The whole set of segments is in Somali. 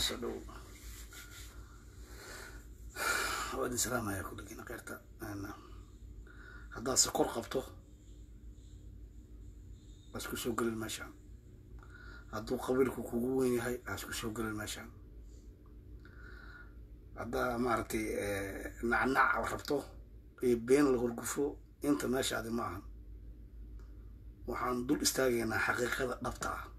soo dhow waa idin salaamaya kulligiina keyrta haddaad sokor qabto waa isku soo gelin meeshaan hadduu qabiilku kugu weyn yahay waa isku soo gelin meeshaan haddaa maaragtay nacnac rabto iyo been la horgufo inta meeshaadi ma ahan waxaan dul istaagaynaa xaqiiqada dhabta ah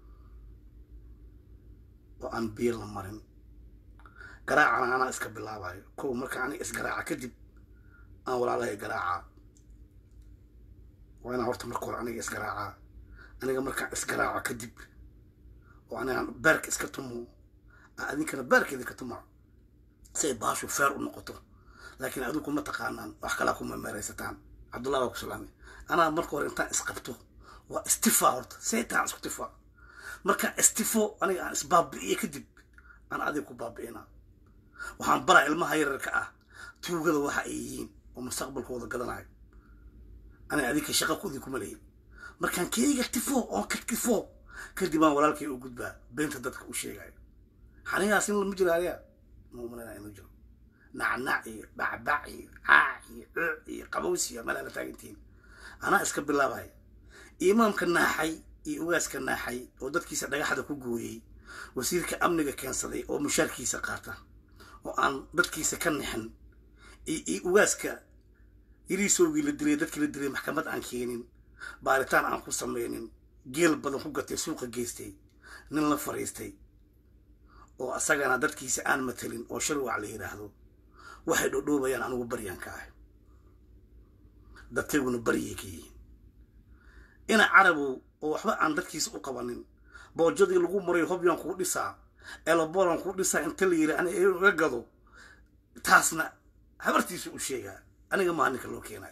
oo aan biyo la marin garaacana anaa iska bilaabayo kow marka aniga isgaraaca kadib aan walaalahay garaacaa waa inaan horta marka hore aniga isgaraacaa aniga markaan isgaraaco kadib oo anigaan beerka iska tumo aan adinkana beerka idinka tumaa si ay baashu feer u noqoto laakiin adigu ma taqaanaan wax kalaa kuma meeraysataan cabdullah waa ku salaamay anaa marka hore intaan isqabto waa istifa horta saytaan isku tifa markaan istifo aniga aan isbaabi'iye kadib aan adiga ku baabi'inaa waxaan baraa ilmaha yararka ah tuugada waxa ay yihiin oo mustaqbalkooda gadanayo aniga adinka shaqa kudii kuma lehin markaan keyga tifo oon ka tifo kadib aan walaalkay u gudbaa beenta dadka u sheegayo xanigaas in lama jiro ariya muumaleena inuu jiro nacnac iyo bacbac iyo caac iyo cuuc iyo qabowsiya malaala taagantihiin anaa iska bilaabaya imaamka naaxay iyo ugaaska naaxay oo dadkiisa dhagaxda ku gooyey wasiirka amniga keensaday oo mushaarkiisa qaata oo aan dadkiisa ka nixin iyo ugaaska yariisoogii la dilay dadkii la dilay maxkamad aan keenin baaritaan aan ku samaynin geel badan ku gatay suuqa geystay nin la fariistay oo asagana dadkiisa aan matelin oo sharwac la yidhaahdo waxay dhodhoobayaan anigu baryan ka ah dadkayguna baryay ka yihiin ina carabow oo waxba aan dadkiisa u qabanin boojadii lagu maray hobyaan kuu dhisaa elobolan kuu dhisaa inta la yiri ani iga gado taasna habartiisa u sheegaa aniga maa ninka loo keenayo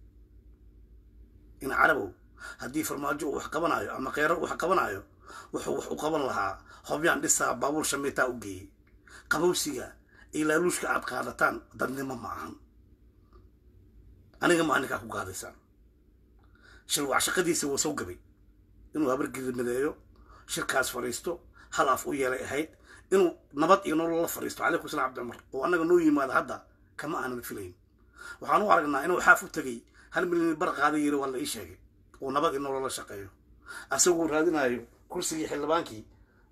ina carabow haddii farmaajo uu wax qabanayo ama kheyrar wax qabanayo wuxuu wax u qaban lahaa hobyaan dhisaa baabuur shamiitaa u geeyey qabowsiga iyo laaluushka aad qaadataan dadnimo ma ahan aniga maa ninkaa ku gaadaysaan shirwac shaqadiisa waa soo gabay inuu habargirimadeeyo shirkaas fadhiisto hal af u yeelay ahayd inuu nabad iyo nolol la fadhiisto calaykum salam cabdi cumar oo annaga noo yimaada hadda kama aanan filayn waxaan u aragnaa inuu xaaf u tegey hal milyan bar qaada yiri waa la ii sheegay uu nabad iyo nolol la shaqeeyo asagoo raadinayo kursigii xildhibaankii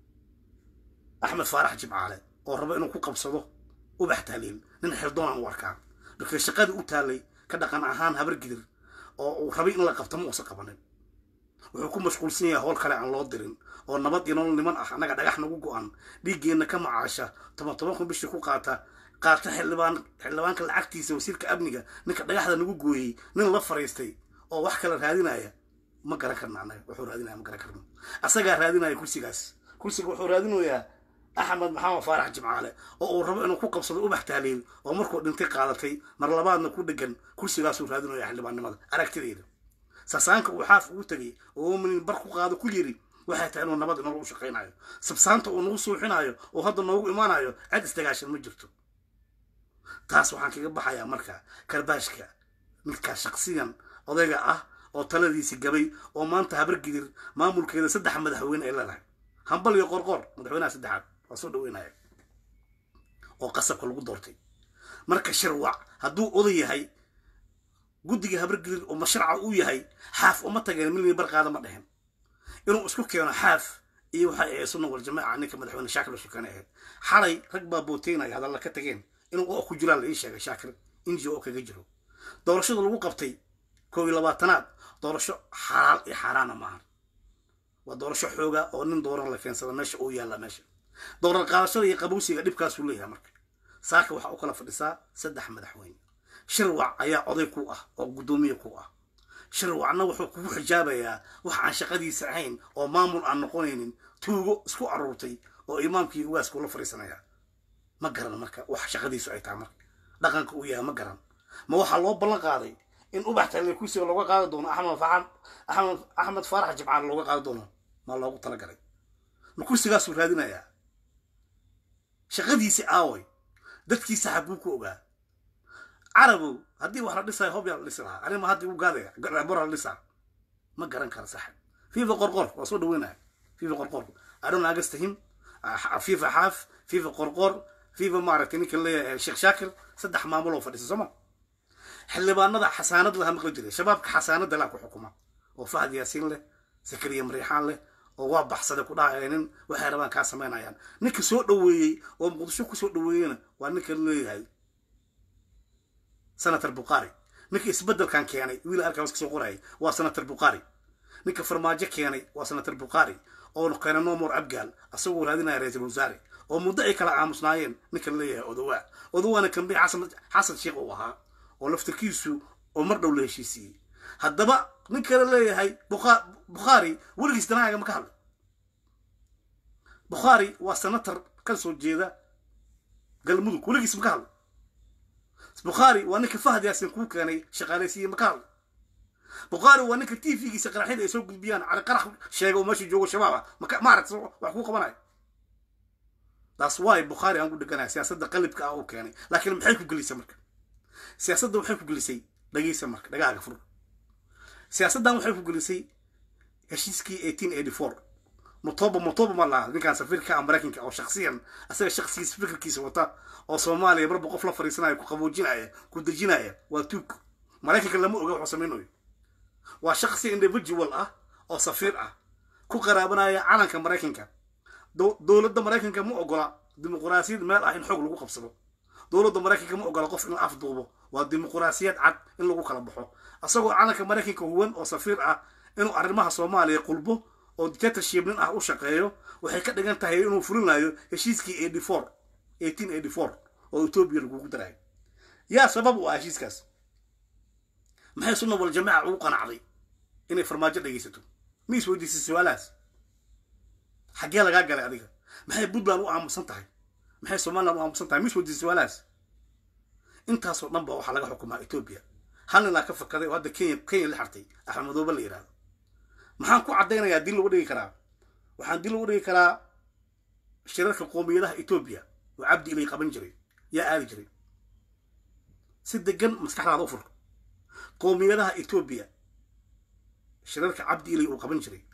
axmed faarax jimcaale oo rabo inuu ku qabsado ubax tahliil nin xirdoonaan u arkaa marka shaqadii u taalay ka dhaqan ahaan habar gidir oo uu rabay in la qabto ma uusan qabanin wuxuu ku mashquulsan yahay howl kale aan loo dirin oo nabad iyo nolol niman ah annaga dhagax nagu go-an dhiiggeenna ka macaasha toban toban kun bishii ku qaata qaata xildhibaan xildhibaanka lacagtiisa wasiirka amniga ninka dhagaxda nagu gooyey nin la fariistay oo wax kale raadinaya ma garan karna annaga wuxuu raadinaya ma garan karno asagaa raadinaya kursigaas kursiga wuxuu raadinayaa axmed maxamed faarax jimcaale oo uu rabo inuu ku qabsado ubax tahliil oo markuu dhintay qaadatay mar labaadna ku dhegan kursigaasuu raadinaya xildhibaannimada aragtideyda sasaanka uu xaaf ugu tegay oo minin bar ku qaado ku yiri waxay tahay inuu nabad inoogu shaqaynayo sabsaanta uu nagu suuxinayo oo hadda noogu imaanayo cid isdagaashan ma jirto taas waxaan kaga baxayaa marka karbaashka midkaa shaqsiyan odayga ah oo taladiisi gabay oo maanta habargidir maamulkeeda saddex madaxweyne ay leedahay hambal iyo qorqor madaxweynaha saddexaad waa soo dhaweynaya oo qasabka lagu doortay marka shirwac hadduu oday yahay guddiga habargidir oo masharca uu yahay xaaf uma tageen milyan barqaada ma dhehen inuu isku keeno xaaf iyo waxay ahayd sunna wal jamaaca ninka madaxweyne shaakir sukane ahayd xalay rag baa booteynaya hadalla ka tageen inuu oo ku jiraan la ii sheegay shaakir inji oo kaga jiro doorashada lagu qabtay koob iyo labaatanaad doorasho xalaal iyo xaaraana maaha waa doorasho xooga oo nin dooran la keensada meesha uu yaalla meesha dooran qaadashada iyo qabowsiga dhibkaasuu leeyahay marka saaka waxaa u kala fadhisaa saddex madaxweyne shirwac ayaa oday ku ah oo guddoomiye ku ah shirwacna wuxuu kugu xijaabayaa wax aan shaqadiisa ahayn oo maamul aan noqonaynin tuugo isku aruurtay oo imaamkii ugaaskuu la fadhiisanaya ma garan marka wax shaqadiisu ay tahay marka dhaqanka uu yahay ma garan ma waxaa loo ballan qaaday in ubax talle kursiga looga qaadi doono axmed faxan axmed axmed faarax jimcaale looga qaadi doono maa loogu talagalay ma kursigaasuu raadinayaa shaqadiisi aaway dadkiisa xaguu ku ogaa carabow haddii wax la dhisayo hobyaa la dhisi lahaa arima hadda igu gaadaya bora la dhisaa ma garan kara saxib fifa qorqor waa soo dhaweynaya fifa qorqor i don't understand him fifa xaaf fifa qorqor fifa maaragtay ninka leeyahay sheekh shaakir saddex maamul oo fadhisa sooma xildhibaanada xasaanad laha maqli jiray shabaabka xasaanada laa ku xukuma oo fahad yaasiin leh sakariya mariixaan leh oo waa baxsada ku dhahaya nin waxay rabaan kaa samaynayaan ninka soo dhoweeyey oo muqdisho kusoo dhoweeyeyna waa ninka leeyahay senator bukhari ninka isbedelkan keenay wiil halkaa iska soo qorayay waa senator bukhari ninka farmaajo keenay waa senator bukhari oo keenay nomor abgaal asagoo raadinaya ra-iisul wasaare oo muddo ay kala aamusnaayeen ninka leeyahay odowaa odowaana kambi xasan xasan sheekh uu ahaa oo laftirkiisu oo mar dhow la heshiisiiyey haddaba nin kale leeyahay bukhaari weligiis danaaga ma ka hadlay bukhaari waa senator ka soo jeeda galmudug weligiis ma ka hadlay bukhaari waa ninka fahad yaasin kuu keenay shaqaalaysiiye ma ka hadlay bukhaari waa ninka t v-giisa qaraxyada ay soo gudbiyaan cali qarax sheega oo meesha joogo shabaab ah maaragt wax kuu qabanayo taas waay bukhaari aan ku dheganahay siyaasadda qalibka ah uu keenay laakiin maxay ku gelisay marka siyaasadda waxay ku gelisay dhageysa marka dhagaaga fur siyaasaddan waxay ku gelisay heshiiskii eighteen eighty four motoba motoba ma laha ninkaan safiirka ah maraykanka oo shaksiyan asaga shaksigiisa fikirkiisa wata oo soomaaliya marba qof la fariisanaya ku qaboojinaya ku dejinaya waa tuug maraykanka lama oga waxuu samaynayo waa shaksi individual ah oo safiir ah ku qaraabanaya calanka maraykanka dowladda maraykanka ma ogola dimuquraasiyad meel ah in xoog lagu qabsado dowladda maraykanka ma ogola qof in la afduubo waa dimuquraasiyad cad in lagu kala baxo asagoo calanka maraykanka huwan oo safiir ah inuu arrimaha soomaaliya qulbo oo dictatorship nin ah u shaqeeyo waxay ka dhigan tahay inuu fulinayo heshiiskii eighty four eighteen eighty four oo etoobiya lagugu darayo yaa sabab u ah heshiiskaas maxay sunna wal jamaaca ugu qanacday inay farmaajo dhegaysato ma is weydiisay su-aalahaas xaggee lagaa galay adiga maxay puntland u aamusan tahay maxay somaliland u aamusan tahay ma is weydiisay su-aalahaas intaasoo dhan ba waxaa laga xukumaa etoobiya hal ninaa ka fakaday oo hadda kenya kenya la xartay axmed madoobe la yidhahdo maxaan ku caddaynayaa dil lagu dhigi karaa waxaan dil lagu dhigi karaa shirarka qoomiyadaha etoobiya oo cabdi ilay qaban jiray yaa aadi jiray si degan maskaxdaada u fur qoomiyadaha etoobiya shirarka cabdi ilay uu qaban jiray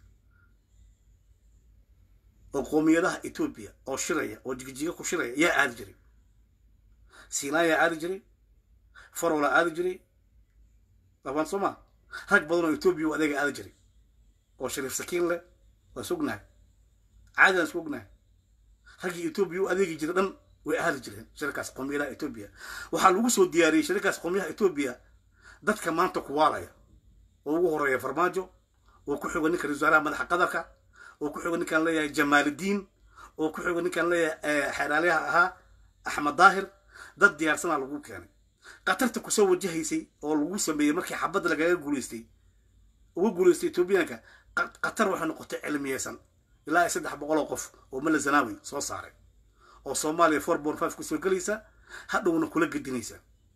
oo qoomiyadaha etoobiya oo shiraya oo jigjiga ku shiraya yaa aadi jiray siinaa yaa aadi jiray farolaa aadi jiray labaan soo maa rag badan oo etoobiya u adeega aadi jiray oo shariif sakiin leh waa sognahay caadi aan isku ognahay raggii etoobiya u adeegi jiray dhan way aadi jireen shirarkaas qoomiyadaha etoobiya waxaa lagu soo diyaariyey shirarkaas qoomiyadaha etoobiya dadka maanta kuwaalaya oo ugu horeeya farmaajo oo ku xigo ninka ra-isul wasaaraha madaxa qadarka oo ku xigo ninkaan leeyahay jamaaludiin oo ku xigo ninkaan leeyahay xeeraalyaha ahaa axmed daahir dad diyaarsanaa lagu keenay qatarta kusoo wajahaysay oo lagu sameeyey markii xabadda lagaga guulaystay uga guulaystay etoobiyaanka qatar waxay noqotay cilmiyeysan ilaa ay saddex boqol oo qof oo mala zanaawi soo saaray oo soomaaliya four born five kusoo gelaysa hadhowna kula gedinaysa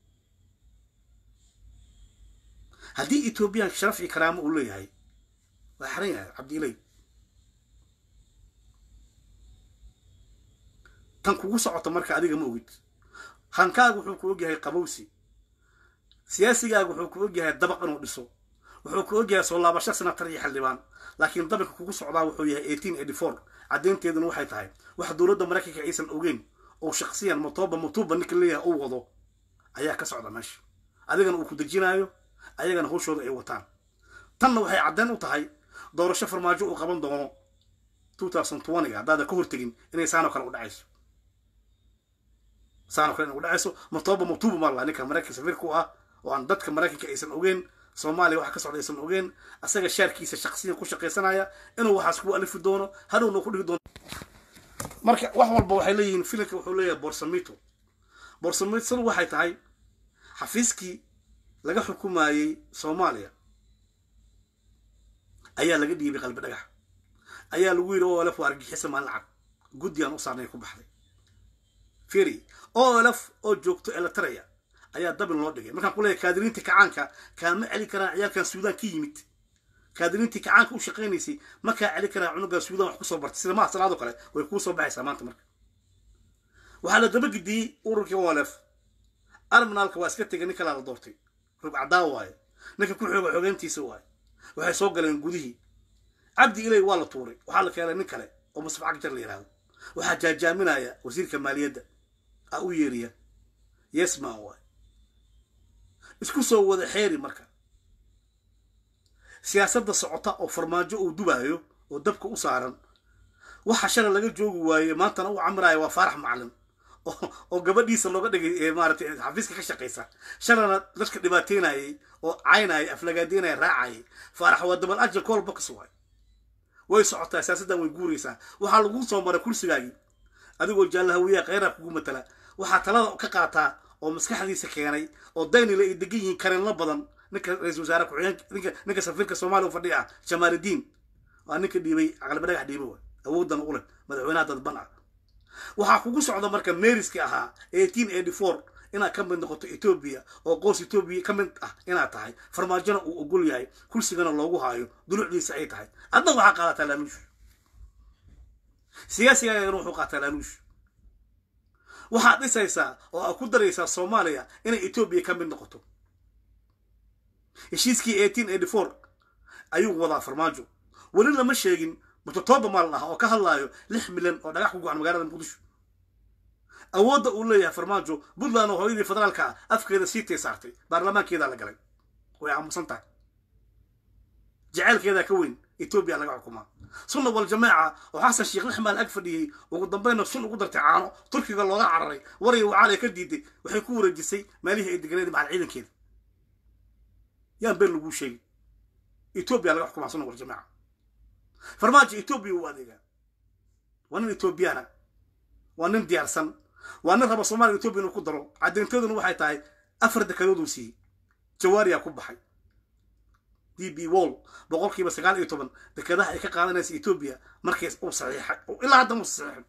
haddii etoobiyaanka sharaf iyo karaamo uu leeyahay waa xaran yahay cabdiiley tan kugu socota marka adiga ma ogid hankaaga wuxuu ku ogyahay qabowsi siyaasigaaga wuxuu ku ogyahay dabaq inuu dhiso wuxuu ku ogyahay soo laabasho senatar iyo xildhibaan laakiin dabalka kugu socdaa wuxuu yahay eighteen eighty four caddeynteeduna waxay tahay wax dowladda maraykanka aysan ogeyn oo shaksiyan motoba motuba ninka leeyahay uu wado ayaa ka socda meesha adigana uu ku dejinaayo ayagana hawshooda ay wataan tanna waxay caddeyn u tahay doorasho farmaajo uu qaban doono two thousand twentyga haddaada ka hortegin inay saanoo kale u dhacayso saanoo kale inay u dhacayso motoba motuba ma laha ninka maraykanka safiirka u ah oo aan dadka maraykanka aysan ogeyn soomaaliya wax ka socda aysan ogeyn asaga shaarkiisa shaksiyan ku shaqaysanaya inuu waxaas ku alifi doono hadhowna ku dhigi doono marka wax walba waxay leeyihiin filimka wuxuu leeyahay borsamito borsamitadu waxay tahay xafiiskii laga xukumayey soomaaliya ayaa laga dhiibay qalbi dhagax ayaa lagu yidhi olf waa argixisa maalin cad guddigaan u saarnay ku baxday firi olf oo joogto eletraya ayaa dabin loo dhigay markaan ku leeyahay kaadiriintii kacaanka kaama celi karaan ciyaalkan suudaan ka yimid kaadiriintii kacaanka u shaqaynaysay ma kaa celi karaan cunugan suudaan wax kusoo bartay sida maha salaadoo kale way kuu soo baxaysaa maanta marka waxaa la daba gidiyey ururkii olf arminaalka waa iska tegay nin kalaa la doortay rugcadaa waaye ninka ku xooga xogeyntiisa waaye waxay soo galeen gudihii cabdi ilay waa la tuuray waxaa la keenay nin kale oo musaf cagjar la yidhahdo waxaa jaajaaminaya wasiirka maaliyadda a u yeeriya yesman waay isku soo wada xeeri marka siyaasadda socota oo farmaajo uu dubaayo oo dabka u saaran waxa shalay laga joogi waaye maantana u camiraaya waa faarax macalin oo gabadhiisa looga dhigay maaratay xafiiska ka shaqaysa shalayna dadka dhibaateynayay oo caynaya aflagaadeynaya raacayay faarax waa dabal ajal kool box waay way socotaa siyaasaddan way guuraysaa waxaa lagu soo maray kursigaagii adigoo jaallahawiyaha kheyraa kugu matala waxaa talada ka qaataa oo maskaxdiisa keenay oo daynile ay degan yihiin kareenlo badan ninka ra-isul wasaare ku-xigeenka ninka ninka safiirka soomaaliya u fadhiya ah jamaaludiin waa ninka dhiibay aqalba dhagax dhiibay waay awooddan u leh madaxweynaha dadban ah waxaa kugu socda marka meeriski ahaa eighteen eighty four inaad ka mid noqoto etoobiya oo qoos etoobiya ka mid ah inaad tahay farmaajona uu ogol yahay kursigana loogu haayo dulucdiisa ay tahay adna waxaa qaadataa laaluush siyaasigaagana wuxuu qaataa laaluush waxaad dhisaysaa oo aad ku daraysaa soomaaliya inay etoobiya ka mid noqoto heshiiskii eighteen eighty four ayuu wadaa farmaajo weli lama sheegin mutatoba maalin ah oo ka hadlaayo lix milyan oo dhagax ku go-an magaalada muqdisho awoodda uu leeyahay farmaajo puntland oo hooyadii federaalka ah afkeeda siitay saartay baarlamaankeedaa la galay way aamusan tahay jaceylkeedaa ka weyn etoobiya laga xukumaa sunna wal jamaaca oo xasan sheekh lix maal ag fadhiyey ugu dambayna sun ugu dartay caano turkiga looga cararay wariya wacaaliya ka diiday waxay ku wareejisay meelihii ay deganeed macal ciidankeeda yaan been laguu sheegay etoobiya laga xukumaa sunna wal jamaaca farmaajo etoobiya uu adeegaa waa nin etoobiyaana waa nin diyaarsan waa nin raba soomaliya etoobiya inuu ku daro caddeynteeduna waxay tahay afar dekadooduu siiyey jawaariyaa ku baxay d b wall boqolkiiba sagaal iyo toban dekadaha ay ka qaadanaysa etoobiya markays uu saxiixay ilaa hadda muusa saxiixin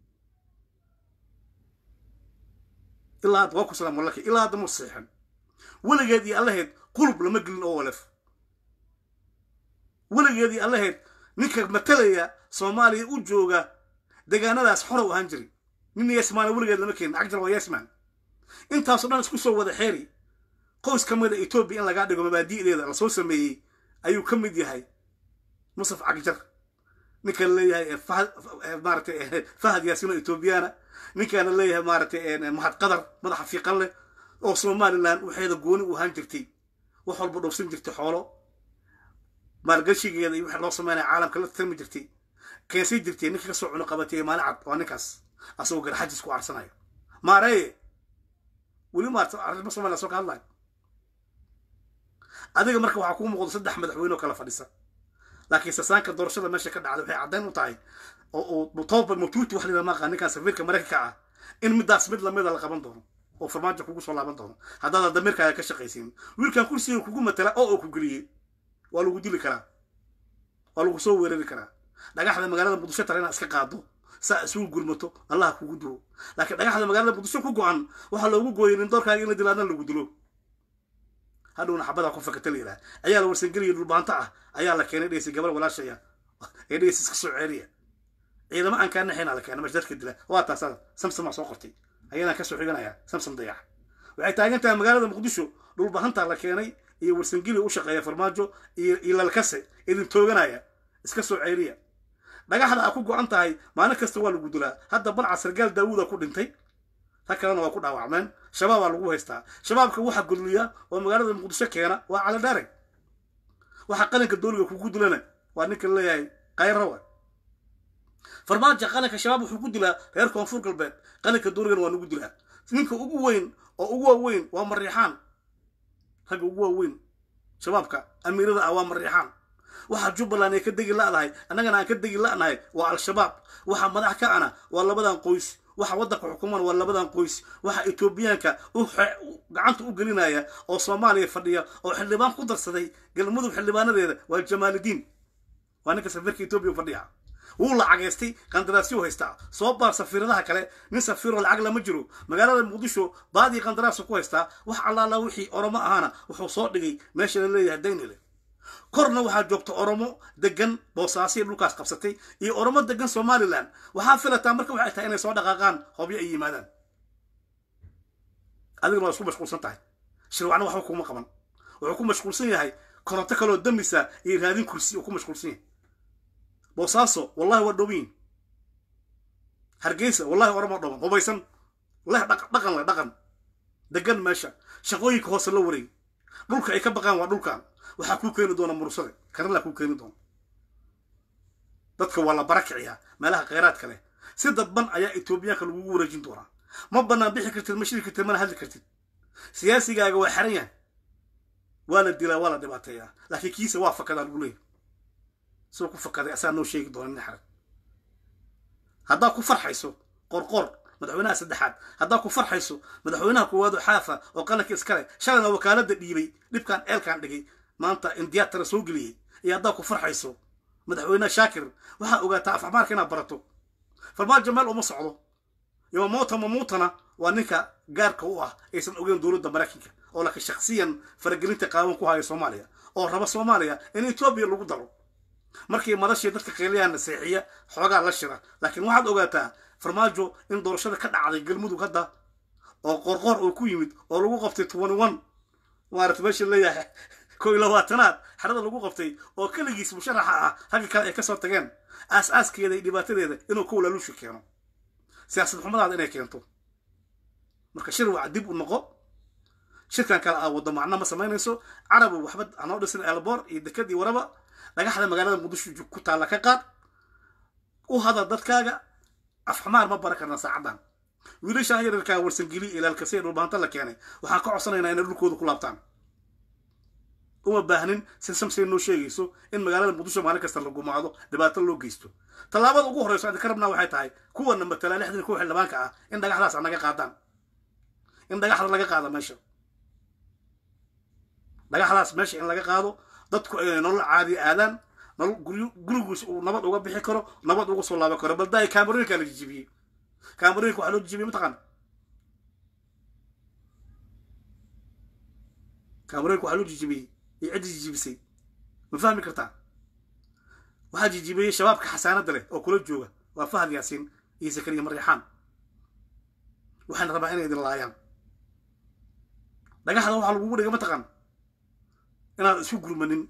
ilaa hadda waa ku salaam walaki ilaa hadda muusa saxiixin weligeed iyo allaheed qulub lama gelin oo walef weligeed iyo allaheed ninka matalaya soomaaliya u jooga deegaanadaas xora u ahaan jiray nin yesmaana weligeed lama keenin cagjar waa yesman intaasoo dhan isku soo wada xeeri qoys ka mida etoobiya in lagaa dhigo mabaadi'deeda lasoo sameeyey ayuu ka mid yahay musaf cagjar ninkan leeyahay maaratay fahad yaasino etoobiyaana ninkaana leeyahay maaratay mahad qadar madaxa fiiqan leh oo somalilan waxeeda gooni u ahaan jirtay wax walba dhoofsan jirtay xoolo maalgashigeeda iyo wixii loo sameynaya caalamka la tarmi jirtay keensan jirtay ninka kasoo cuno qabatay maalin cad waa ninkaas asagoo garxajis ku aarsanayo maareye weli maarta arrimo somaliya soo ka hadlayo adiga marka waxaa kuu muuqdo saddex madaxweyne oo kala fadhisa laakiin sasaanka doorashada meesha ka dhacda waxay caddayn u tahay oo mutoba mutuuti wax lila maaqa ninkan safiirka maraykanka ah in midaas mid lamida la qaban doono oo farmaajo kugu soo laaban doono haddaadan damiirkaaga ka shaqaysiin wiilkan kursiga kugu matala oo oo ku geliyey waa lagu dili karaa waa lagu soo weerari karaa dhagaxda magaalada muqdisho tara inaad iska qaado saa isugu gurmato allah kugu dilo laakiin dhagaxda magaalada muqdisho ku go-an waxaa loogu gooyay nin doorkaaga in la dilo adna lagu dilo hadhowna xabadaa ku fakata la yidhaha ayaa la warsangeliya dhulbaanto ah ayaa la keenay dheysa gabar walaashaya ee dheysa iska soo ceeriya ciidamo aan kaa naxaynaa la keenay mashdadka dila waa taasada samsamaa soo qortay ayaanaan kasoo xiganaya samsam dayax waxay taagan tahay magaalada muqdisho dhulbahantaa la keenay iyo warsangeli u shaqeeya farmaajo iyo lalkase idin tooganaya iska soo ceeriya dhagaxda a ku go-an tahay maalin kasta waa lagu dilaa hadda balca sargaal daawuuda ku dhintay rag kalena waa ku dhaawacmeen shabaabaa lagu haystaa shabaabka waxa gudliya oo magaalada muqdisho keena waa caladhaare waxa qalinka dooliga kugu dilana waa ninka leeyahay kayrawa farmaajo qalinka shabaab wuxuu ku dilaa reer koonfur galbeed qalinka dooligana waa nagu dilaa ninka ugu weyn oo ugu waaweyn waa mariixaan ragga ugu waaweyn shabaabka amiirada ah waa mariixaan waxa jubbaland ay ka degi la'dahay annagana aan ka degi la'nahay waa al-shabaab waxa madax ka ana waa labadan qoys waxa waddanka xukuman waa labadan qoys waxa etoobiyaanka gacanta u gelinaya oo soomaaliya fadhiya oo xildhibaan ku darsaday galmudug xildhibaanadeeda waa jamaaludiin waa ninka safiirka etoobiya fadhiya wuu lacageystay qandaraasyo haystaa soo baar safiiradaha kale nin safiiroo lacag lama jiro magaalada muqdisho baadii qandaraasu ku haystaa wax allaala wixii oromo ahaana wuxuu soo dhigay meesha la leeyahay daynile korna waxaa joogta oromo degan boosaasiya dhulkaas qabsatay iyo oromo degan somalilan waxaa filataa marka waxay tahay inay soo dhaqaaqaan hobyo ay yimaadaan adigana waa isku mashquulsan tahay shirwacna waxba kuma qaban wuxuu ku mashquulsan yahay koronto kaloo damisa iyo raadin kursi uu ku mashquulsan yahay boosaaso wallahi waa dhowyin hargeysa wallahi orama dhoman hubaysan wallahi dhaqan le dhaqan degan meesha shaqooyinka hoose la wareeg dhulka ay ka baqaan waa dhulkan waxaa kuu keeni doona mursade karala kuu keeni doona dadka waa la barakiciyaa meelaha kheyraadka leh si dadban ayaa etoobiyaanka lagugu wareejin doonaa ma banaan bixi kartid ma shiri kartid mana hadli kartid siyaasigaaga waa xaran yahay waa la dilaa waa la dhibaateeyaa laakiin kiisa waa fakadaa lagu leeyahy soo ku fakaday asaa noo sheegi doona nin xaran haddaa ku farxayso qorqor madaxweynaha saddexaad haddaa ku farxayso madaxweynaha koowaad oo xaafa oo qalanka iskale shalayna wakaalada dhiibay dhibkan eelkan dhigay maanta indiyaatara soo geliyey iyo haddaa ku farxayso madaxweyne shaakir waxaa ogaataa afxmaarka inaad barato farmaajo meel uma socdo yamamoota mamuutana waa ninka gaarka u ah aysan ogeyn dowladda maraykanka oo laakiin shaksiyan faragelinta qaawan ku haya soomaaliya oo raba soomaaliya in etoobiya lagu daro markii madashii dadka qeeliyaana seexiya xoogaa la shira laakiin waxaad ogaataa farmaajo in doorashada ka dhacday galmudug hadda oo qorqor oo ku yimid oo lagu qabtay twenty one maarata meesha leeyahay koo iyo labaatanaad xerada lagu qabtay oo keligiis musharaxa ah ragga kale ay kasoo tageen aas-aaskeeda iyo dhibaatadeeda inuu ka walaaluusha keeno siyaasad xumadaada inay keento marka shir waca dib u noqo shirkan kale aa waddo macno ma samaynayso carabi waxba hanoo dhisin elboor iyo dekad iyo waraba dhagaxda magaalada muqdisho ku taalla ka qaad u hadal dadkaaga afxamaar ma bara karna saacaddan wiilashaan yararkaa warsangeli ilaalkasee dhulbaanta la keenay waxaan ka codsanaynaa inay dhulkooda ku laabtaan uma baahnin si samsay noo sheegayso in magaalada muqdisho maalin kasta la gumaado dhibaato loo geysto tallaabada ugu horreyso aan ka rabnaa waxay tahay kuwana matala lixdan kuwa xildhibaanka ah in dhagaxdaas a naga qaadaan in dhagaxda laga qaado meesha dhagaxdaas meesha in laga qaado dadku ay nolol caadiya aadaan nolol guryo gurigiis uu nabad uga bixi karo nabad uga soo laaban karo baldaay kaamarooyinkaa la jijibiyey kaamarooyinka waxaa loo jijibiyey mataqaan kaamarooyinka waxaa loo jijibiyey iyo ciddi jijibisay ma fahmi kartaa waxaa jijibiyey shabaabka xasaanada leh oo kula jooga waa fahad yaasiin iyo zakariya maryaxaan waxayna rabaa inay idin laayaan dhagaxda waxaa lagugu dhiga mataqaan inaad isku gurmanin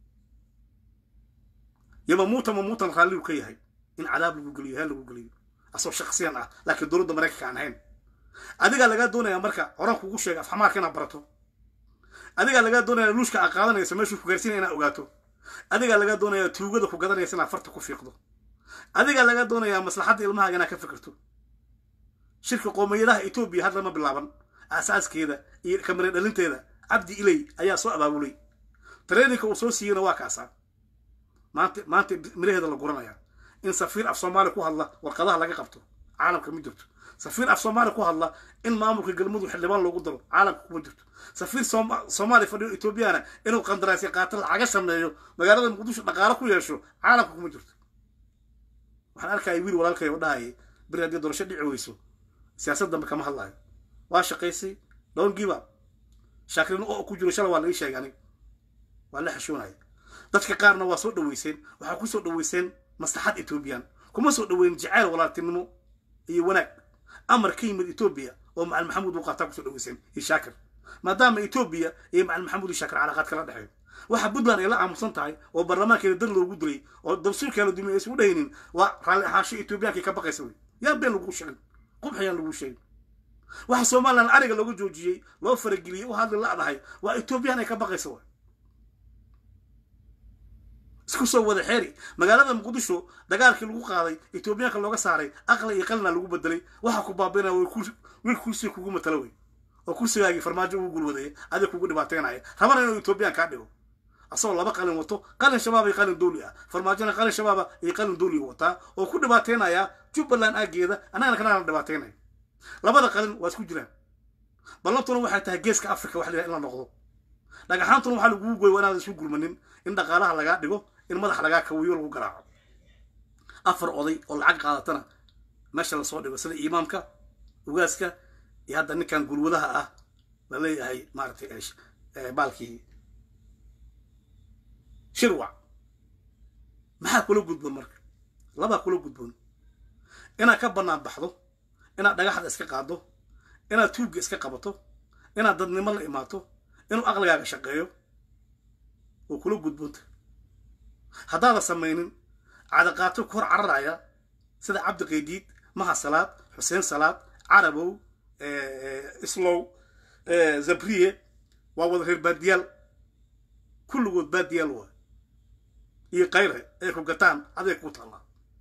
yamamuuta mamuutan raalligu ka yahay in cadaab lagu geliyo heel lagu geliyo asoo shaksiyan ah laakiin dowladda maraykanka aan ahayn adigaa lagaa doonayaa marka horaan kugu sheega afxamaarka inaad barato adigaa lagaa doonaya luushka aad qaadanayso meeshuu ku gaarsiinaya inaad ogaato adigaa lagaa doonayaa tuugada ku gadanaysa inaad farta ku fiiqdo adigaa lagaa doonayaa maslaxadda ilmahaaga inaad ka fikirto shirka qoomiyadaha etoobiya hadda ma bilaaban aasaaskeeda iyo kamare dhalinteeda cabdi iley ayaa soo abaabulay traininka uu soo siiyeyna waa kaasaa maanta maanta miraheeda la guranaya in safiir af soomaali ku hadla warqadaha laga qabto caalamka ma jirto safiir af soomaali ku hadla in maamulka galmudug xildhibaan loogu daro caalamka kuma jirto safiir soomaali fadhiyo etoobiyana inuu qandaraasya qaato lacaga sameeyo magaalada muqdisho dhaqaalo ku yeesho caalamka kuma jirto waxaan arkaya wiil walaalkay oo dhahayay beri haddii doorasho dhici weyso siyaasad dambe kama hadlayo waa shaqaysay don't give up shaakrin oo ku jiro shala waa laga sheegay aniga waa la xishoonaya dadka qaarna waa soo dhaweyseen waxaa ku soo dhaweyseen maslaxad etoobiyaan kuma soo dhaweyn jacayl walaaltinimo iyo wanaag amar ka yimid etoobiya oo macalin maxamuud uu qaataa kusoo dhaweyseen iyo shaakir maadaama etoobiya iyo macalin maxamuud iyo shaakir calaaqaad kala dhexeeyo waxa puntland ay la aamusan tahay oo baarlamaankeeda dad loogu dilay oo dabsuurkeeda dumiya aysan u dhahaynin waa raalli ahaansho etoobiyaanka ka baqaysa wey yaa been lagu sheegin qubxayaan lagu sheegin waxa somalilan ariga looga joojiyey loo farageliyey u hadli la-dahay waa etoobiyaan ay ka baqaysa way isku soo wada xeeri magaalada muqdisho dagaalkii lagu qaaday etoobiyaanka looga saaray aqli iyo qalina lagu bedelay waxa ku baabinaya wiil kursiga kugu matalo wey oo kursigaagii farmaajo ugu gulwadaya adig kugu dhibaateynaya rabana inuu etoobiyaan kaa dhigo asagoo laba qalin wato qalin shabaab iyo qalin dowli ah farmaajona qalin shabaaba iyo qalin dowliga wataa oo ku dhibaateynaya jubbaland aageeda annagana kanana dhibaateynaya labada qalin waa isku jiraan ballantuna waxay tahay geeska africa wax la in la noqdo dhagaxaantuna waxaa lagugu goy waa inaadan isu gurmanin in dhaqaalaha lagaa dhigo in madax lagaa kawiyo lagu garaaco afar oday oo lacag qaadatana meesha lasoo dhigo sida imaamka ugaaska iyo hadda ninkan gulwadaha ah la leeyahay maaragtay baalkii shirwac maxaa kula gudboon marka labaa kula gudboon inaad ka bannaan baxdo inaad dhagaxda iska qaado inaad tuugga iska qabato inaad dadnimo la imaato inuu aqligaaga shaqeeyo oo kula gudboonta haddaada samaynin cadaqaato ku hor cararaya sida cabdi qaydiid maha salaad xuseen salaad carabow islow zabriye waa wada reer baadiyaal kulligood baadiyaal waa iyo kayre ay ku gataan aday ku taallaa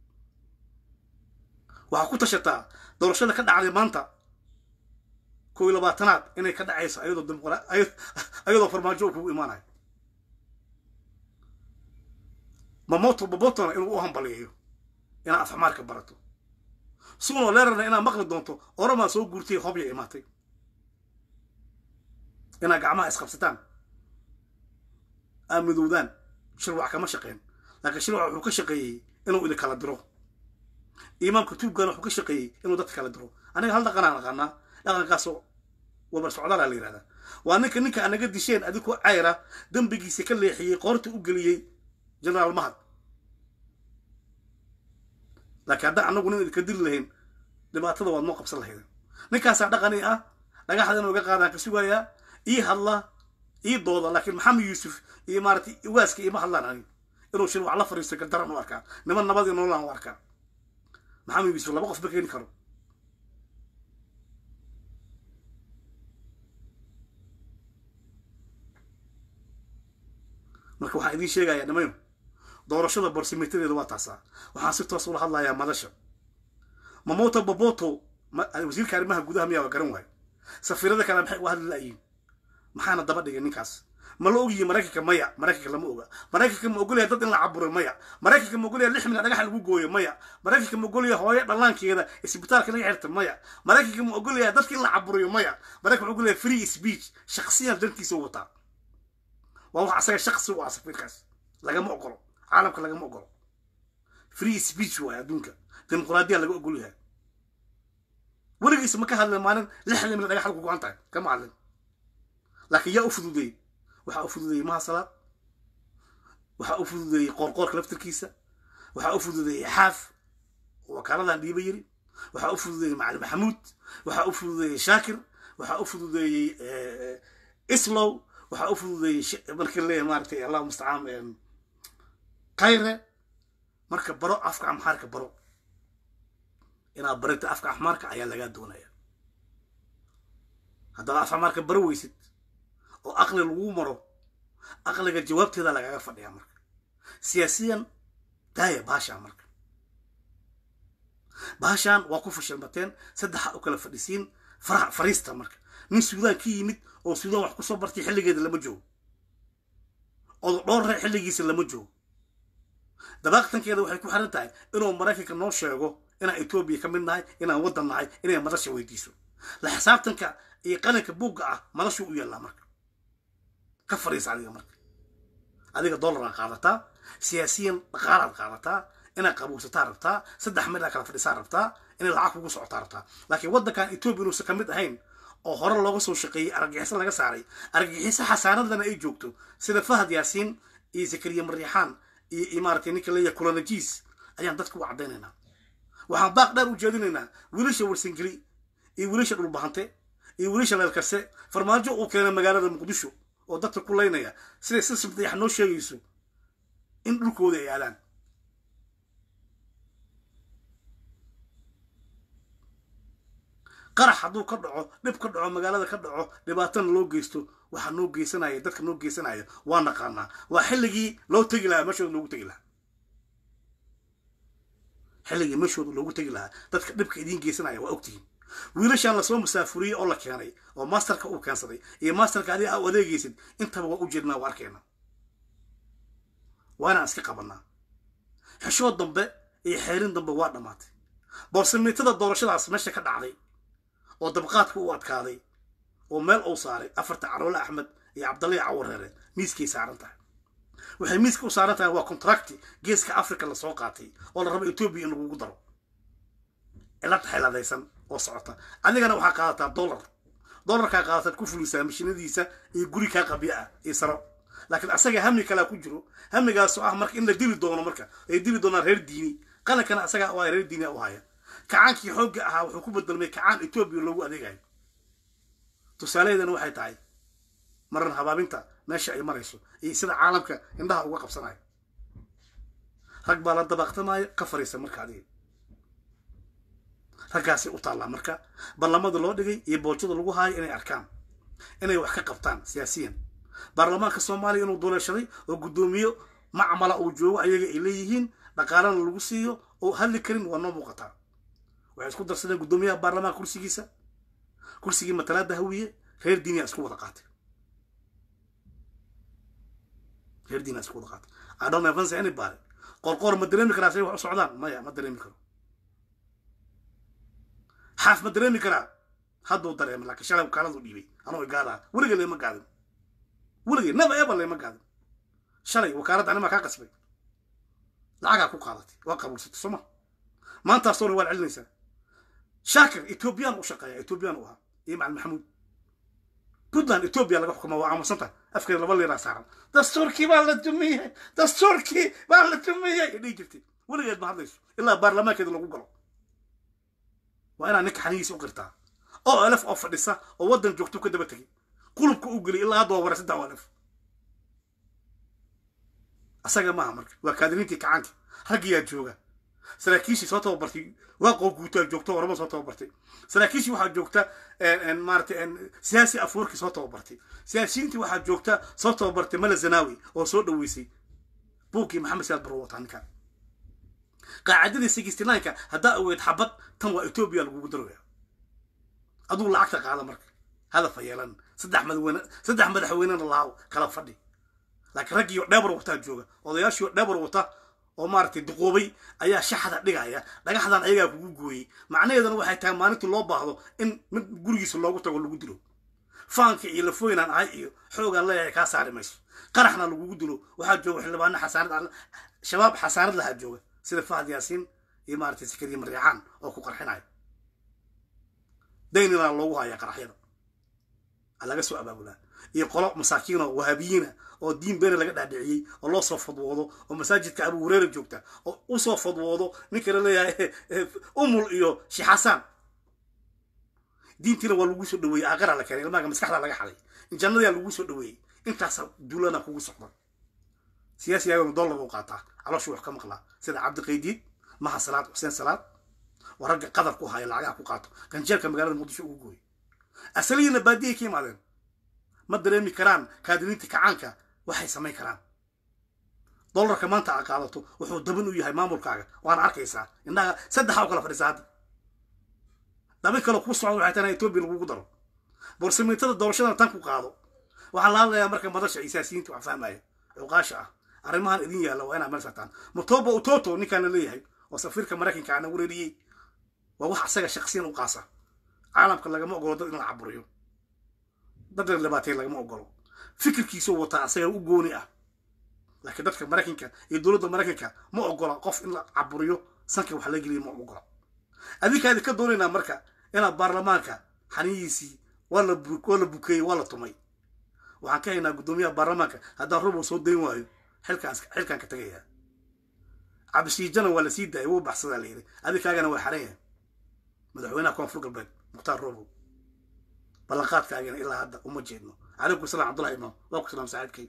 waxaa ku tashataa doorashada ka dhacday maanta kow iyo labaatanaad inay ka dhacayso ayadoo dimuqra ayadoo farmaajo uu kugu imaanayo mamoto babotona inuu u hambaliyayo inaad afxmaarka barato sugnoo leerarna inaad maqli doonto oramaa soo guurtay hobya imaatay inaad gacmaha isqabsataan aad midowdaan shirwac kama shaqeen laakiin shirwac wuxuu ka shaqeeyey inuu idin kala diro imaamka tuugana wuxuu ka shaqeeyey inuu dadka kala diro aniga hal dhaqanaan aqaanaa dhaqankaasoo wabar socdaalaa la yidhahdaa waa ninka ninka aad naga disheen adigoo cayra dembigiisa ka leexiyey qoorta u geliyey generaal mahad laakiin haddaan annagu nin idinka diri lahayn dhibaatada waad noo qabsan lahaydeen ninkaasaa dhaqani ah dhagaxda inuu iga qaadaan ka sugayaa ii hadla ii dooda laakiin maxamed yuusuf iyo maaratay waaska iima hadlaan anig inuu shir wax la fariisto gardaran u arkaa niman nabadii nololaan u arkaa maxamed yuusuf laba qof ma keeni karo marka waxaan idiin sheegayaa nimayo doorashada borsimitadeeda waa taasaa waxaan si toos ula hadlayaa madasha mamoto boboto wasiirka arrimaha gudaha miyaa garan waayo safiirada kale maxay uga hadli la'yiin maxaana daba dhigay ninkaas ma la ogyihi maraykanka maya maraykanka lama oga maraykanka ma ogolyahay dad in la caburo maya maraykanka ma ogolyahay lix milyan dhagaxa lagu gooyo maya maraykanka ma ogolyahay hooyo dhallaankeeda isbitaalka laga xirta maya maraykanka ma ogolyahay dadka in la caburiyo maya maraykanka ma ogolyahay free speech shaksiyan dantiisa u wataa waa wax asaga shaksi u ah safiirkaas lagama ogolo caalamka lagama ogolo free speech waay adduunka dimuqraadiya laga ogol yahay weligiisa ma ka hadlin maalin lixdan milyan dhagax ku go-an tahay kama hadlin laakiin yaa u fududeeyey waxaa u fududeeyey maha salaad waxaa u fududeeyey qoorqoorka laftirkiisa waxaa u fududeeyey xaaf wakaaladan dhiiba yiri waxaa u fududeeyey macali maxamuud waxaa u fududeeyey shaakir waxaa u fududeeyey islow waxaa u fududeeyey markii leeyahay maaratay allahu mustacaan kayre marka baro afka amxaarka baro inaad barita afka axmaarka ayaa lagaa doonaya haddaad af axmaarka baro weysid oo aqli lagu maro aqliga jawaabteeda lagaga fadhiyaa marka siyaasiyan daaya baashaan marka baashaan waa ku fashilmateen saddexa u kala fadhisiin fariista marka nin suudaan ka yimid oo suudaan wax kusoo bartay xilligeeda lama joogo oo dhowrre xilligiisa lama joogo dabaaqtankeeda waxay ku xiran tahay inuu maraykanka noo sheego inaan etoobiya ka mid nahay inaan waddan nahay inay madasha weydiiso la xisaabtanka iyo qalinka buugga ah madashuu u yaallaa marka ka fadhiisa adiga marka adiga dollaraad qaadataa siyaasiyan dhaqaalaad qaadataa inaad qabuursataa rabtaa saddex mid aa kala fadhisaa rabtaa inay lacag kugu socotaa rabtaa laakiin waddankan etoobiya inuusan ka mid ahayn oo hore looga soo shaqeeyey argagixiso laga saaray argagixiso xasaanadana ay joogto sida fahad yaasiin iyo zakariya mariixaan iyo imaaratay ninka leeyahay kulanajiis ayaan dadka u caddaynaynaa waxaan baaq dheer u jeedinaynaa wiilasha warsangeli iyo wiilasha dhulbahante iyo wiilasha leelkarse farmaajo uu keenay magaalada muqdisho oo dadka ku laynaya siday si simdayax noo sheegayso in dhulkooda ay aadaan qarax hadduu ka dhaco dhib ka dhaco magaalada ka dhaco dhibaatana loo geysto waxaa noo geysanaya dadka noo geysanaya waa naqaanaa waa xilligii loo tegi lahaa meeshooda loogu tegi lahaa xilligii meeshooda loogu tegi lahaa dadka dhibka idiin geysanaya waa ogtihiin wiilashaan lasoo musaafuriyey oo la keenay oo masterka uu keensaday iyo masterka adiga u adeegaysid intaba waa u jirnaa waa arkayna waa inaan iska qabanaa xeshood dambe iyo xeerin dambe waa dhammaatay boorsameytada doorashadaas meesha ka dhacday oo dabqaadka u adkaaday oo meel uu saaray afarta caroole axmed iyo cabdallahi cawareere miiskay saaran tahay waxay miiska u saaran tahay waa contracti geeska africa lasoo qaatay oo la rabo etoobiya in lagugu daro cilad xeeladaysan oo socota adigana waxaa qaadataa dollar dollarkaa qaadataad ku fulisaa mashinadiisa iyo guri kaa qabya ah iyo saro laakiin asaga hami kalaa ku jiro hamigaasoo ah marka in la dili doono marka ay dili doonaan reer diini qalankana asaga waa reer diini u haya kacaankii xoogga ahaa wuxuu ku bedelmay kacaan etoobiya loogu adeegayo tusaalaheedana waxay tahay maran habaabinta meesha ay marayso iyo sida caalamka indhaha uga qabsanayo rag baa la dabaaqtamaayo ka fariisa marka adiga raggaasay u taallaa marka barlamada loo dhigay iyo boojada lagu haayo inay arkaan inay wax ka qabtaan siyaasiyan baarlamaanka soomaaliya inuu duleeshaday oo guddoomiyo macmala uu joogo ayaga ay leeyihiin dhaqaalana lagu siiyo oo hadli karin waa noo muuqataa waxay isku darsadeen guddoomiyaha baarlamaanka kursigiisa kursigii matalaada hawiye reer diiniya isku wada qaatay reer diiniya isku wada qaatay I don't know fancy anybody qorqoor ma dareemi karaa say wax u socdaan maya ma dareemi karo xaaf ma dareemi karaa hadduu dareema laakiin shalay wakaaladu dhiibay anoo igaadaa weligay lema gaadin weligay never ever lema gaadin shalay wakaaladda animaa kaa qasbay lacagaa ku qaadatay waa qabuulsatay soo ma maantaasoo dhan waad celinaysaa shaakir ethoobiyan u shaqeeya ethoobiyan u ahaa iyo macalin maxamuud puntland etoobiya laga xukuma waa aamusan tahay afkeeda laba liiraa saaran dastuurkii baa la dumiyey dastuurkii baa la dumiyey dhihi jirtay weligeed ma hadlayso ilaa baarlamaankeeda lagu galo waa inaad ninka xanigiisa u qirtaa oo elef oo fadhisa oo waddan joogto ka daba tegay qulubka u geliy ilaa hadda waa wara saddex elef asaga maaha marka waa kaadiriintii kacaanka raggiyaa jooga saraakiishii soo tababartay waaqoo guutaa joogto oramo soo tababartay saraakiishii waxaa joogta maarata siyaasi afuurkii soo tababartay siyaasiyiintii waxaa joogta soo tababartay mala zanaawi oo soo dhaweysay buuggii maxamed siyaad barro wataa ninkan qaacidadii sixty nineka haddaa aweyd xabad tan waa etoobiya lagugu daraya aduu lacagta qaada marka hadafa yeelan saddex madaxweyne saddex madaxweynena laaw kala fadhi laakiin raggiioo dheebar wataa jooga odayaashiioo dheebar wata oo maaragtay duqoobay ayaa shaxda dhigaya dhagaxdan ayagaa kugu gooyey macnaheedana waxay tahay maalintii loo baahdo in mid gurigiisa loogu tago lagu dilo faanka iyo lafooynaan ahay iyo xoogaan leeyahay kaa saari mayso qaraxna lagugu dilo waxaa jooga xildhibaano xasaanad shabaab xasaanad lahaa jooga sida fahad yaasiin iyo maaragtay sikariya maryaxaan oo ku qarxinaya daynina loogu haya qaraxyada laga soo abaabulaa iyo qolo masaakiino wahaabiyiina oo diin beena laga dhaadhiciyey oo loo soo fadwoodo oo masaajidka abu hureera joogta oo usoo fadwoodo ninka la leeyahay umul iyo shixasaan diintiina waa lagu soo dhaweeyey aaqara la keenay ilmaaga maskaxda laga xaday jannadiyaa lagu soo dhaweeyey intaasa duulana kugu socda siyaasiyaagana dollar u qaataa calooshu wax ka maqlaa sida cabdiqaydiid maha salaad xuseen salaad waa ragga qadar ku haya lacagaha ku qaato ganjeelka magaalada muqdisho ugu gooyey asaliyiina baadiyay ka yimaadeen ma dareemi karaan kaadiriinta kacaanka waxay samayn karaan dollarka maanta a qaadato wuxuu dabin u yahay maamulkaaga waana arkaysaa indhaha saddexa u kala fadhisaa hadda dabin kale kuu socda waxay tahay etoobiya lagugu daro borsamiintada doorashadana tan ku qaado waxaa la hadlayaa marka madasha isaasiyiinta wax fahmaya cuqaasha ah arrimahan idin yaalla waa inaa meel saartaan mutoba utoto ninkaan la leeyahay oo safiirka maraykanka ana wereeriyey waa wax asaga shaqsiyan u qaasa caalamka lagama ogolo dad in la caburiyo dad la dhibaateyn lagama ogolo fikirkiisuu wataa asaga u gooni ah laakiin dadka maraykanka iyo dowladda maraykanka ma ogola qof in la caburiyo sanka wax la geliya ma ogola adinkaadi ka doonaynaa marka inaad baarlamaanka xaniyiisii waa la waa la bukeeyey waa la tumay waxaan ka haynaa guddoomiyaha baarlamaanka haddaan robow soo dayn waayo xilkaan xilkaan ka tagayaa cabdishiijana waa la sii daayay wuu baxsadaa la yidhi adinkaagana waa xaran yahay madaxweynaha koonfur galbeed mukhtaar robow ballanqaadkaagana ilaa hadda uma jeedno calaykum salam cabdullahi imaam waa ku salaam saaxiibkay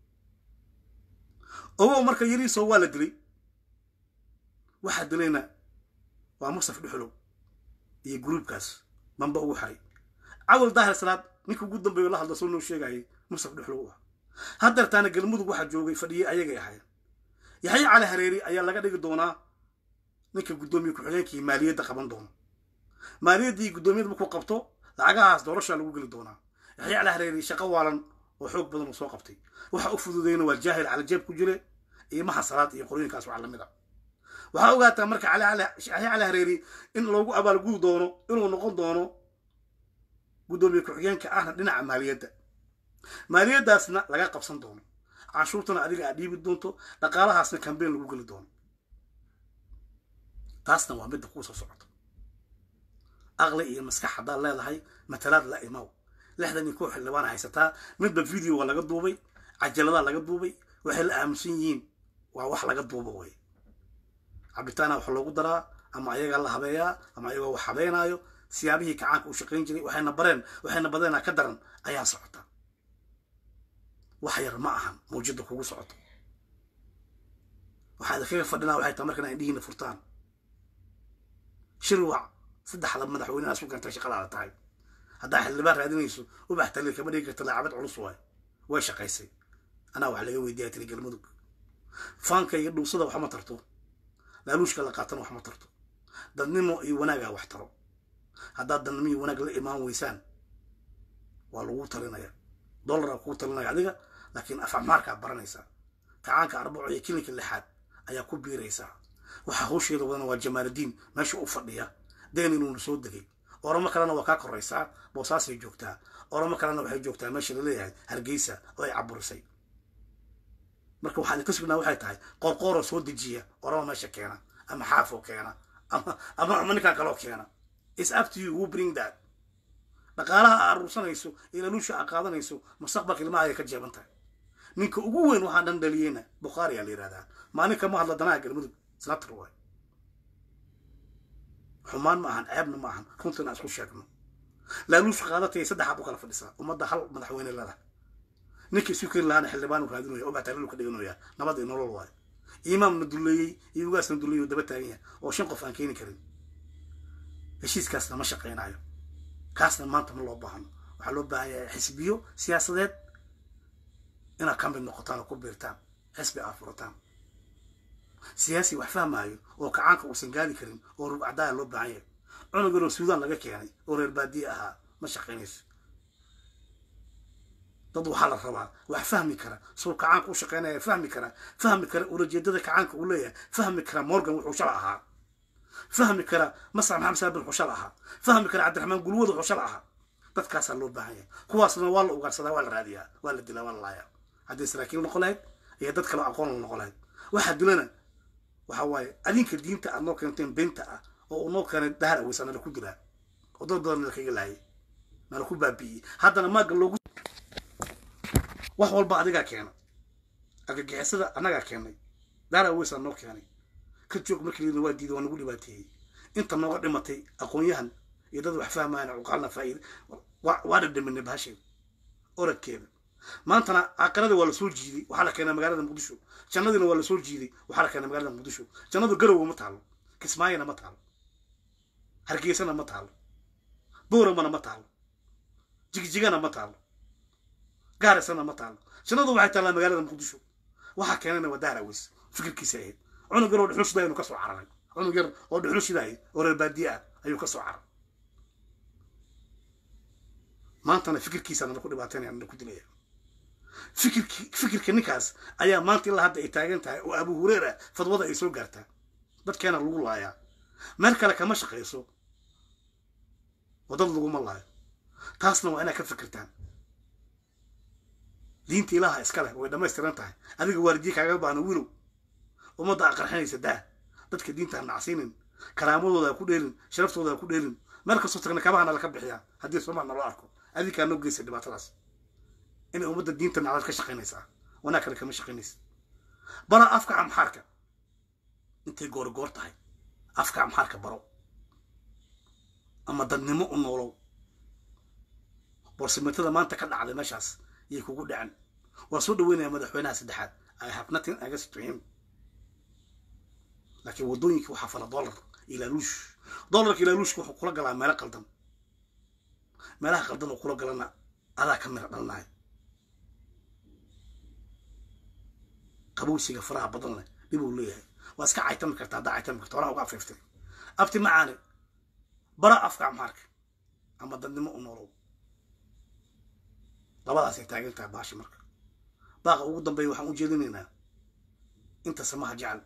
ogow marka yariisoo waa la dilay waxaa dilayna waa mustaf dhuxulow iyo gruubkaas mamba ugu xaray cawal daahir salaad ninka ugu dambeeyo la hadla soo noo sheegayay mustaf dhuxulow u ah haddeertaana galmudug waxaa joogay fadhiyey ayagay ahayd yaxye cali hareeri ayaa laga dhigi doonaa ninka guddoomiye ku-xigeenkii maaliyadda qaban doono maaliyaddii guddoomiyada markuu qabto lacagahaas doorashaa lagu geli doonaa yaxye cali hareeri shaqo waalan oo xoog badan uu soo qabtay waxa u fududeyna waa jaahil calajeeb ku jire iyo maha salaad iyo qorooyinkaas waxaa lamid a waxaa ogaataa marka yaxye cali hareeri in loogu abaalgudi doono inuu noqon doono guddoomiye ku-xigeenka ahna dhinaca maaliyadda maaliyaddaasna laga qabsan doono canshuurtana adiga aad dhiibi doonto dhaqaalahaasna kambeyn lagu geli doono taasna waa midda kuu soo socoto aqli iyo maskax haddaad leedahay matalaad la imaw lixdan iyo kow xildhibaana haysataa midba video waa laga duubay cajaladaa laga duubay waxay la aaminsan yihiin waa wax laga duuba wey cabitaana wax loogu daraa ama ayagaa la habeeyaa ama ayagoo wax habeynaayo siyaabihii kacaanka u shaqayn jiray waxayna bareen waxayna badeenaa ka daran ayaa socota wax yar ma ahan mawjada kugu socoto waxaa idinkaga fadhinaa waxay tahay markan indhihiina furtaan shirwac saddexda madaxweyne isku keentay shaqadaada tahay haddaa xildhibaan raadinayso ubax taliil kama dhigi karta laacabad culus waay way shaqaysay anaa wax laga weydiiyaa tiri galmudug faanka iyo dhuusada wax ma tarto laaluushka la qaatana wax ma tarto dadnimo iyo wanaagaa wax taro haddaad dadnimo iyo wanaag la imaan weysaan waa lagu talinaya dollaraa kugu talinaya adiga laakiin afacmaarkaa baranaysaa kacaanka arbaco iyo kilinka lixaad ayaa ku biiraysaa waxaa hawsheeda wadana waa jamaaludiin meesha u fadhiya deen inuuna soo degay oramo kalena waa kaa koraysaa boosaasay joogtaa oramo kalena waxay joogtaa meesha laleeyahay hargeysa oo ay caburisay marka waxaan ka sugnaa waxay tahay qoorqooroo soo dejiya oramo meesha keena ama xaafoo keena ama ama ama ninkaan kaloo keena is up to you who bring that dhaqaalaha aa aruursanayso ilaluusha aa qaadanayso mustaqbalka ilmaha ayay ka jeeban tahay ninka ugu weyn waxaan dhan dhaliyeyna bukhaari aa la yihahdaa maalin kama hadla danaha galmudug snatar waay xumaan ma ahan ceebna ma ahan runta inaan isku sheegno laaluusha qaadatay saddexaad u kala fadhisaa ummadda hal madaxweyne lada ninka isu keri lahaana xildhibaan u raadinaya oo batalilu ka dhiganaya nabad iyo nolol waayo imaamna duleeyey iyo ugaasna duleeyey oo daba taagan yahay oo shan qof aan keeni karin heshiiskaasna ma shaqaynayo kaasna maanta ma loo baahno waxaa loo baahan yahay xisbiyo siyaasadeed inaad ka mid noqotaan oo ku biirtaan xisbi aad furataan siyaasi wax fahmaayo oo kacaanka uusan gaadi karin oo rugcadaaya loo baahan yahay cunuganoo suudaan laga keenay oo reer baadiye ahaa ma shaqaynayso dad waxaa la rabaa wax fahmi kara suu kacaanka u shaqaynaya fahmi kara fahmi kara ulajeedada kacaanka uu leeyahay fahmi kara morgan wuxuu shala ahaa fahmi kara masar maxamed saabin wuxuu shala ahaa fahmi kara cabdiraxmaan gulwad wuxuu shala ahaa dadkaasaa loo baahan yahay kuwaasna waa la ugaarsadaa waa la raadiyaa waa la dilaa waa la laayaa haddii saraakiil noqon lahayd iyo dad kaloo aqoon la noqon lahayd waxaa dilana waxa waaye adinka diinta aad noo keenteen beenta ah oo uu noo keenay dahar aweysa nala ku dilaa oo dad badan nala kaga laayay nala ku baabi'iyey haddana maaga loogu wax walba adigaa keena argagixisada annagaa keenay dahar aweysaa noo keenay ka joog markii layidhi waa diiday waa nagu dhibaateeyey inta nooga dhimatay aqoon-yahan iyo dad wax fahmayana cuqaalna faa'iida waa dhadhaminay bahasheeda oradkeeda maantana aakhirada waa lasoo jiiday waxaa la keenaa magaalada muqdisho jannadiina waa lasoo jiiday waxaa la keenaa magaalada muqdisho jannadu garowe ma taalo kismaayona ma taalo hargeysana ma taalo booramana ma taalo jigjigana ma taalo gaarisana ma taalo jannadu waxay taallaa magaalada muqdisho waxaa keenana waa dahar aweys fikirkiisa ahayd cunug yar oo dhuxul shidaay inuu ka soo cararay cunug yar oo dhuxul shidaay oo reer baadiye ah ayuu ka soo cararay maantana fikirkiisa nala ku dhibaataynaya nala ku dilaya fikirki fikirka ninkaas ayaa maanta ilaa hadda ay taagan tahay oo abu hureera fadwada ay soo gaartaa dadkeena lagu laayaa meel kale kama shaqayso oo dad laguma laayo taasna waa inaad ka fikirtaan diinta ilaaha iska leh way dhammaystiran tahay adiga waalidiye kaaga baahno wilow ummadda a qarxinaysa daa dadka diinta ha nacsiinin karaamadooda ha ku dheelin sharaftooda ha ku dheelin meel kastoo tagna kabahana laka bixiyaa haddii somaal naloo arko adinkaa noo geysa dhibaatadaas inay ummadda diinta nacdad ka shaqaynaysaa wanaag kale kama shaqaynaysa bara afka amxaarka intay goorgoor tahay afka amxaarka baro ama dadnimo u noolow boorsimeetada maanta ka dhacday meeshaas yay kugu dhacen waa soo dhaweynaya madaxweynaha saddexaad i have nothing against to him laakiin waddooyinka waxaa fala dollar ilaaluush dollarka ilaaluushka wuxuu kula galaa meelo qaldan meelaha qaldan oo kula galana adaa ka mira dhalnaay qabowsiga faraha badan leh dhib uu leeyahay waa iska caytami karta haddaa caytami karta horaa uga afiiftay abti macaane bara afka amhaarka ama dadnimo u noolow labadaasay taagan tahay baashi marka baaqa ugu dambeeya waxaan u jeedinaynaa inta samaha jecel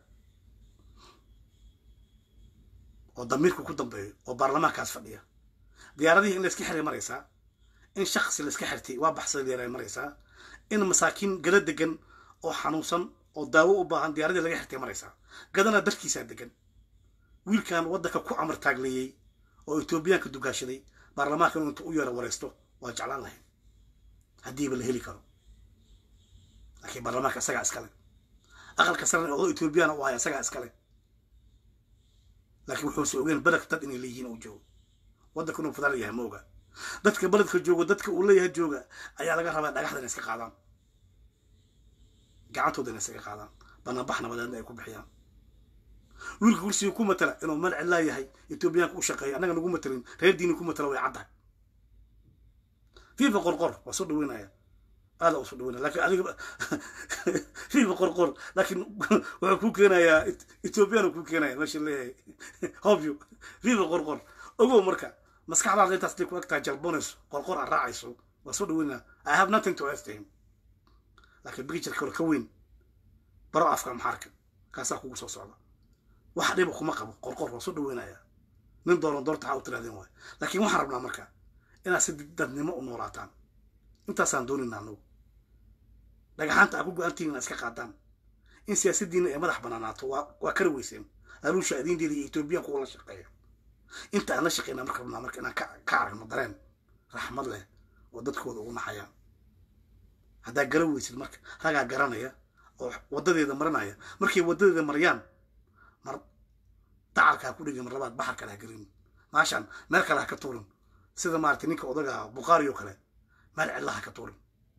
oo damiirku ku dambeeyo oo baarlamaankaas fadhiya diyaaradihii in layska xiray maraysaa in shaksi layska xirtay waa baxsada diyaarada maraysaa in masaakiin gada degan oo xanuunsan oo daawo u baahan diyaaradii laga xirtay maraysaa gadana dalkiisaa degan wiilkan waddanka ku amar taagleeyey oo etoobiyaanka dugaashaday baarlamaanka inuu inta u yeero waraysto waa jeclaan lahayd haddiiba la heli karo laakiin baarlamaanka isagaa iskale aqalka sarena odo etoobiyana u haya isagaa iskale laakiin wuxuuse ogeyn beledka dad inay leeyihiin uu joogo waddanka inuu fadaal yahay ma oga dadka beledka joogo dadka uu leeyahay jooga ayaa laga rabaa dhagaxda inay iska qaadaan gacantooda inay iskaga qaadaan banaanbax nabadeedna ay ku bixiyaan wiilka kursiga ku matala inuu meel cidlaa yahay etoobiyaanka u shaqeeya annaga nagu matalin reer diini ku matala way caddahay fiifa qorqor waa soo dhaweynaya aada u soo dhaweynaya lakin adiga fiifa qorqor laakiin wuxuu ku keenayaa etoobiyaan ku keenaya meesha leeyahay hobyo fiifa qorqor ogow marka maskaxdaada intaas day ku eg tahay jalbonayso qorqor aad raacayso waa soo dhaweynaya i have nothing to ask him laakiin bicture kale ka weyn baro afka maxaarka kaasaa kugu soo socda wax dhiba kuma qabo qorqor waa soo dhaweynaya nin dooran doorta ha u tirahdeen waay laakiin waxaan rabnaa marka inaad si dadnimo u noolaataan intaasaan dooninaa anugu dhagaxaanta aa ku go-aantihiin inaad iska qaadaan in siyaasaddiina ay madax banaanaato waa waa kara weyseen aruusha adiindeeda iyo etoobiyan kuwa la shaqeeya inta aan la shaqeynaa marka rabnaa marka inaan ka aragno dareen raxmad leh oo dadkooda ugu naxayaan haddaa gara weysid marka ragaa garanaya oo waddadeeda marinaya markay waddadeeda mariyaan mar dacalka ha ku dhegin mar labaad baxar kale ha gelin maashaan meel kale ha ka tuurin sida maaragtay ninka odaga bukhaari oo kale meel cidla ha ka tuurin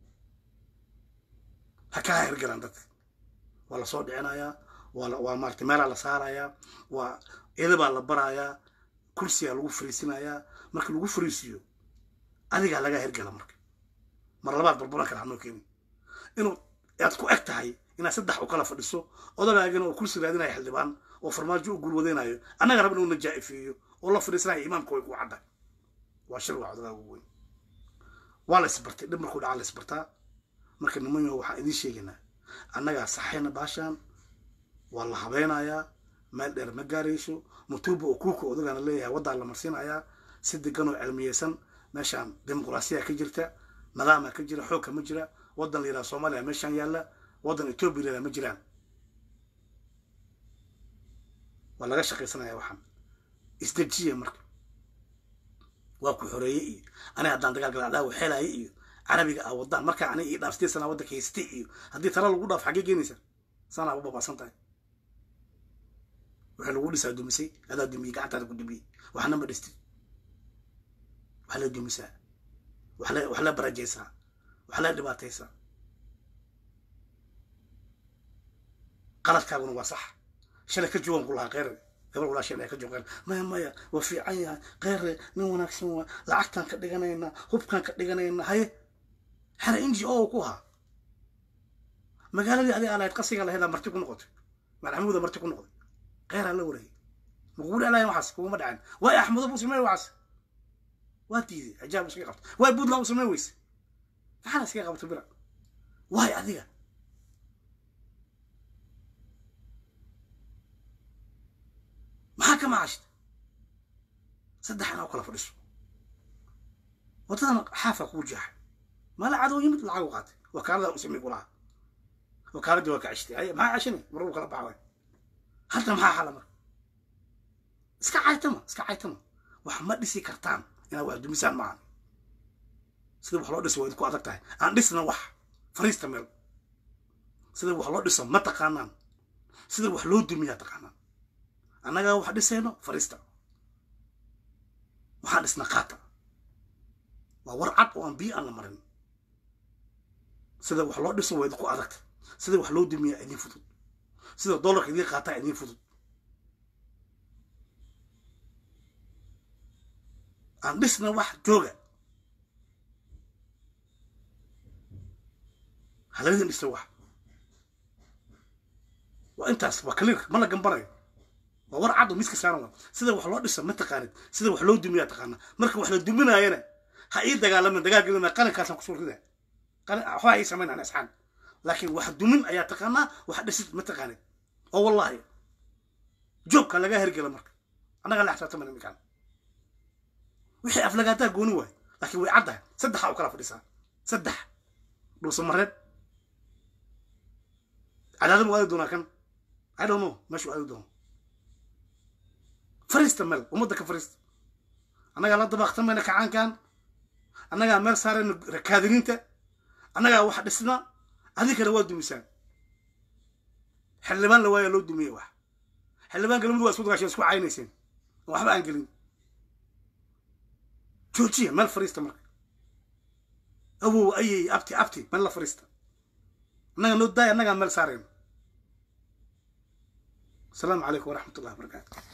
ha kaa hergalaan dadka waa lasoo dhicinayaa waa waa maaragtay meelaa la saarayaa waa edabaa la barayaa kursigaa lagu fariisinayaa marka lagu fariisiyo adigaa lagaa hergala marka mar labaad barbaran kale hanoo keenin inuu aad ku eg tahay inaad saddex u kala fadhiso odagaagana oo kursi raadinaya xildhibaan oo farmaajo u guulwadeynayo annaga rab inuu najaa-ifeeyo oo la fadhiisanayo imaamka way ku cadda waa shir waa odagaaga ugu weyn waa la isbartay dhib markuu dhaca la isbartaa marka nimanyo waxaan idiin sheegaynaa annagaa saxayna baashaan waa la habeynayaa meel dheer ma gaarayso mutuuba oo kuuka odagaana leeyahay waddaa la marsiinayaa si degan oo cilmiyeysan meeshaan dimuqraasiya ka jirta nidaama ka jira xoogka ma jira waddan la yidhaha soomaaliya meeshaan yaalla waddan etoobiya la ma jiraan waa laga shaqaysanaya waxaan isdejiya marka waa ku xoreeye iyo aniga haddaan dagaal gala adhaa waxeelaaye iyo carabiga ah waddaan markaa aniga ii dhaaf sideed sanaa waddanka haystay iyo haddii tala lagu dhaaf xaggee geenaysa sanaa u babaasan tahay waxaa lagu dhisaa dumisay adaa dumiyey gacantaada ku dumiyey waxna ma dhistid waxaa la dumisaa wax la barajaysaa wax la dhibaataysaa qaladkaaguna waa sax shalay ka joogan ku lahaa kheyre gabar walaasheen ay ka joogaan maya maya waa fiican yahay kheyre nin wanaagsan waa lacagtaan ka dhiganaynaa hubkaan ka dhiganaynaa haye xana n g o ku ahaa magaaladii adi alahayd qasiga laheedaa marti ku noqotay madaxmuuda marti ku noqday kheyraa la wareegay makugu dhaclayan waxaas kuguma dhaceen waay axmudo buu samey waxaas waa diiday ajaab iskaga qabta waay buntland u samey weyse maxaana iskaga qabta bira waay adiga maxaa ka macaashid saddex inaa u kala fadhiso waddadan xaafa kuu jaaxay mala cadow yimid lacag u qaatay wakaalada u samey kulahaa wakaaladii waa ka ceshtay ay maxaa ceshani maruu kala baxa waay hadda maxaa xala marka iska caytama iska caytama wax ma dhisi kartaan inaad wax dumisaan maahan sida wax loo dhiso waa idinku adag tahay aan dhisna wax fariista meel sida wax loo dhiso ma taqaanaan sida wax loo dumiyaa taqaanaan annagaa wax dhisayno fariista waxaan dhisna qaata waa war cad oo aan biyo aan la marin sida wax loo dhiso waa idinku adagta sida wax loo dumiyaa idiin fudud sida dollarka idiin qaataa idiin fudud aan dhisna wax jooga haladin dhisa wax waa intaas waa kaliir ma la gambanayo waa war cad oo miska saaran waa sida wax loo dhisa ma taqaanid sida wax loo dumiyaa taqaana marka wax la duminaayana ha ii dagaalamin dagaal gelina qalinkaasaan kusoo rida qalin waxbaa ii samayn aan isxaan laakiin wax dumin ayaa taqaanaa wax dhisid ma taqaanid oo wallahi joogka laga hergela marka annaga la xisaabtamana iminkaan wixii aflagaataa gooni waay laakiin way caddahay saddexa u kala fadhisaa saddex dhuusamareed cadaadama waadi doonaa kan i don't know meeshu aadi doono fariista meel ummadda ka fariista annagaa la dabaaqtamayna kacaankan annagaa meel saarayna kaadiriinta annagaa wax dhisna adinkana waa dumisaan xildhibaan la waaya loo dumiyey wax xildhibaan galamadu waa isku dagaasheen isku caynayseen oo waxba aan gelin joojiya meel fariista marka awow ayey abti abti meel la fariista annaga noo daaya annagaa meel saarayna asalaamu calaykum waraxmat ullahi wabarakaatu